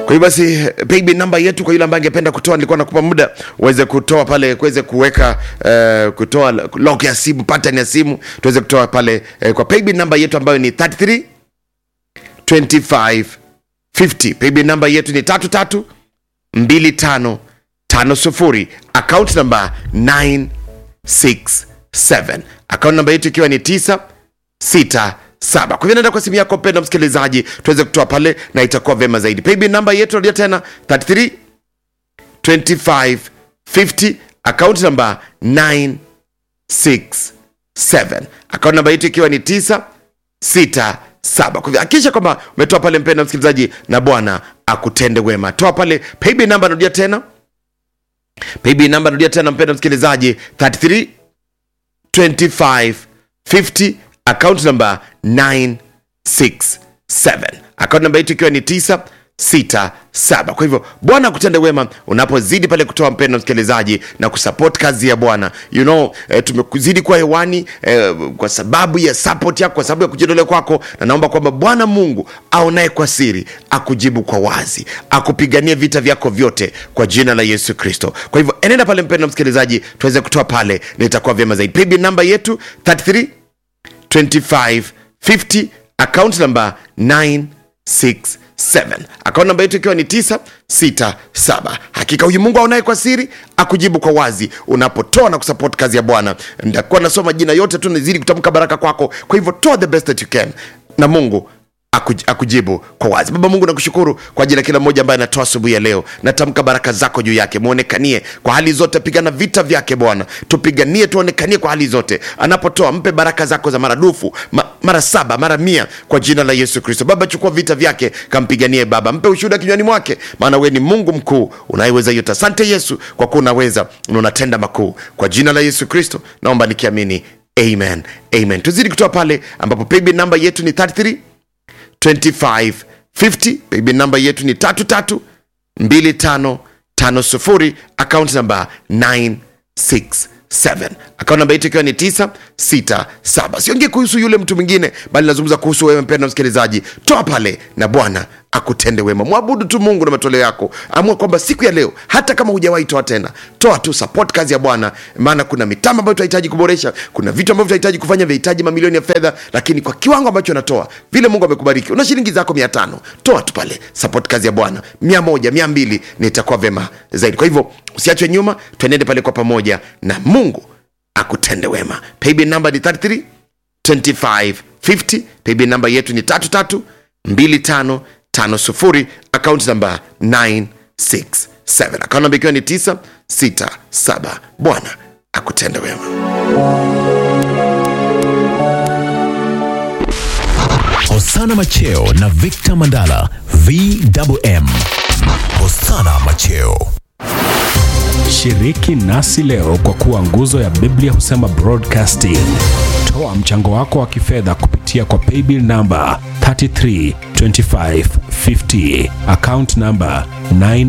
Kwa hiyo basi paybill namba yetu kwa yule ambaye angependa kutoa, nilikuwa nakupa muda uweze kutoa pale, kuweze kuweka uh, kutoa lock ya simu, pattern ya simu, tuweze kutoa pale uh, kwa paybill namba yetu ambayo ni 33 25 50. Paybill namba yetu ni 33 25 50. Account namba 967. Account namba yetu ikiwa ni 9 sita saba. Kwa hivyo naenda kwa simu yako mpendwa msikilizaji, tuweze kutoa pale na itakuwa vema zaidi. Paybill namba yetu narudia tena 33 25 50, account namba 967, account namba yetu ikiwa ni 967. Kwa hivyo hakikisha kwamba umetoa pale mpendwa msikilizaji, na Bwana akutende wema. Toa pale paybill namba, narudia tena paybill namba, narudia tena mpendwa msikilizaji 33 25 50 account number 967 account number yetu ikiwa ni 967 kwa hivyo bwana akutende wema unapozidi pale kutoa mpendo msikilizaji na kusupport kazi ya bwana you know eh, tumezidi kuwa hewani eh, kwa sababu ya support yako kwa sababu ya kujitolea kwako na naomba kwamba bwana mungu aonaye kwa siri akujibu kwa wazi akupiganie vita vyako vyote kwa jina la yesu kristo kwa hivyo enenda pale mpendo msikilizaji tuweze kutoa pale na itakuwa vyema zaidi paybill namba yetu 33 2550 account number 967 account namba yetu ikiwa ni 967 hakika huyu mungu aonaye kwa siri akujibu kwa wazi unapotoa na kusupport kazi ya bwana nitakuwa nasoma jina yote tu nazidi kutamka baraka kwako kwa hivyo toa the best that you can na mungu akuj- akujibu kwa wazi baba mungu nakushukuru kwa ajili ya kila mmoja ambaye anatoa asubuhi ya leo natamka baraka zako juu yake mwonekanie kwa hali zote pigana vita vyake bwana tupiganie tuonekanie kwa hali zote anapotoa mpe baraka zako za maradufu ma, mara saba mara mia kwa jina la yesu kristo baba chukua vita vyake kampiganie baba mpe ushuhuda kinywani mwake maana wewe ni mungu mkuu unayeweza yote asante yesu kwa kuwa unaweza na unatenda makuu kwa jina la yesu kristo naomba nikiamini amen amen tuzidi kutoa pale ambapo paybill namba yetu ni 33 2550 paybill namba yetu ni 332550 account namba 967 account namba yetu ikiwa ni 967 siongee kuhusu yule mtu mwingine bali nazungumza kuhusu wewe mpenda msikilizaji toa pale na bwana akutende wema mwabudu tu mungu na matoleo yako amua kwamba siku ya leo hata kama hujawahi toa tena toa tu support kazi ya bwana maana kuna mitambo ambayo tunahitaji kuboresha kuna vitu ambavyo tunahitaji kufanya vinahitaji mamilioni ya fedha lakini kwa kiwango ambacho unatoa vile mungu amekubariki una shilingi zako mia tano toa tu pale support kazi ya bwana mia moja mia mbili na itakuwa vema zaidi kwa hivyo usiachwe nyuma tuenende pale kwa pamoja na mungu akutende wema paybill number ni 33 2550 paybill namba yetu ni 332550 account namba 967 account namba ikiwa ni 967 bwana akutende wema Hosana Macheo na Victor Mandala VMM. Hosana Macheo. Shiriki nasi leo kwa kuwa nguzo ya Biblia husema broadcasting. Toa mchango wako wa kifedha kupitia kwa paybill namba 332550 account namba 9